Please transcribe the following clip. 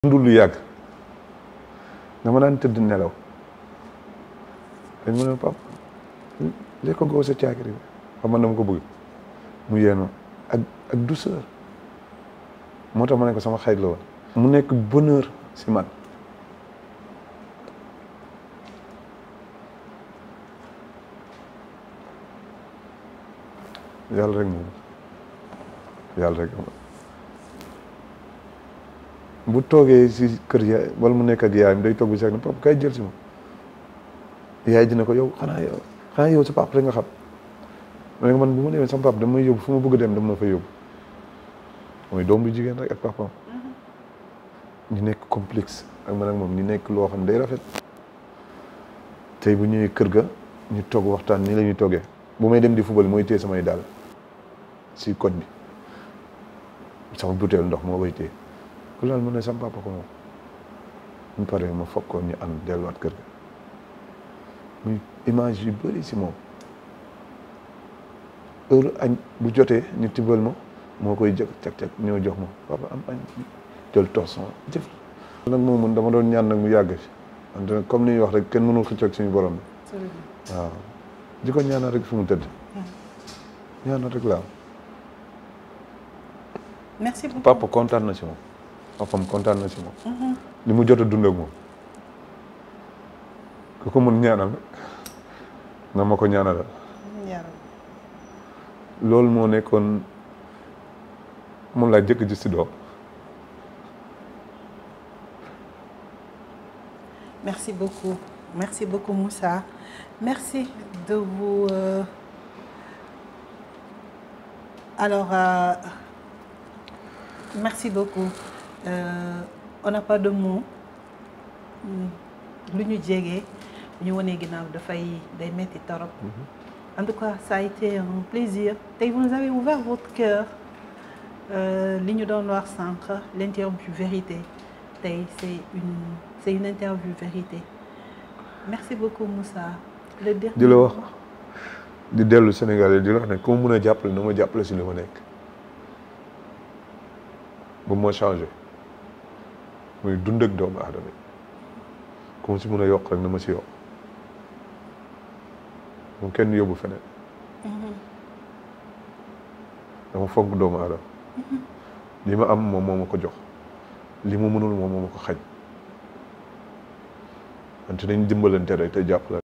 dundul lu yàgg dama daan tëdd nelaw dañ ma ne pap léegi ko goo sa caakiri bi xam man dama ko bëgg mu yeenu ak ak douceur moo tax ma ne ko sama xarit la woon mu nekk bonheur si man yàlla rek moom yàlla rek bu toogee si kër yaay wala mu nekk ak yaayam day toog bi sax ne papa kay jël si ma yaay dina ko yow xanaa yow xanaa yow sa papa rek nga xam ma ne ko man bu ma demee sama papa dama may yóbbu fu ma bëgg a dem dama ma fa yóbbu mooy doom bu jigéen rek ak papaam ñu nekk complexe ak man ak moom ñu nekk loo xam ne day rafet tey bu ñëwee kër ga ñu toog waxtaan nii la ñuy toggee bu may dem di fubal mooy téye samay daal si koñ bi sama butéel ndox moo koy téye ku laal ma ne sama papa ko moom ñu paree ma foog ko ñu ànd delluwaat kër ga muy image yu bëri si moom heure añ bu jotee ñu tibbal ma moo koy jëkk cak cak ñëw jox ma papa am añ jël torson jëf nag moom mun dama doon ñaan nag mu yàgg fi wante comme ni ñuy wax rek kenn mënul xëccoog suñu borom bi waaw di ko ñaanal rek fi mu tëdd ñaanal rek laa merci beaucoup papa kontaan na si moom papam kontaan na si moom li mu jot a dund ak moom ku ko mun ñaanal nga ma ko ñaanalal loolu moo nekkoon moom laa jëkk ji si doom Merci beaucoup. Merci beaucoup Moussa. Merci de vous... euh, Alors, euh, merci beaucoup. Euh, on n'a pas de mots. lu ñu jege ñu wane ginnaaw dafay day metti torop. En tout cas, ça a été un plaisir. Tey vous nous avez ouvert votre cœur. Euh, li ñu doon wax sànq l'interview vérité tey c'est une c'est une interview vérité merci beaucoup Moussa. le dernier di la wax di dellu Sénégal di la wax ne ku ma mën a jàppale na ma jàppale si li ma nekk ba moo changé muy dund ak doomu aadama yi ku ma si mën a yokk rek na ma si yokk moom kenn yóbbu feneen dama fonk doomu aadama li ma am moom moo ma ko jox li ma mënul moom moo ma ko xañ wante nañ dimbalante rek te jàppale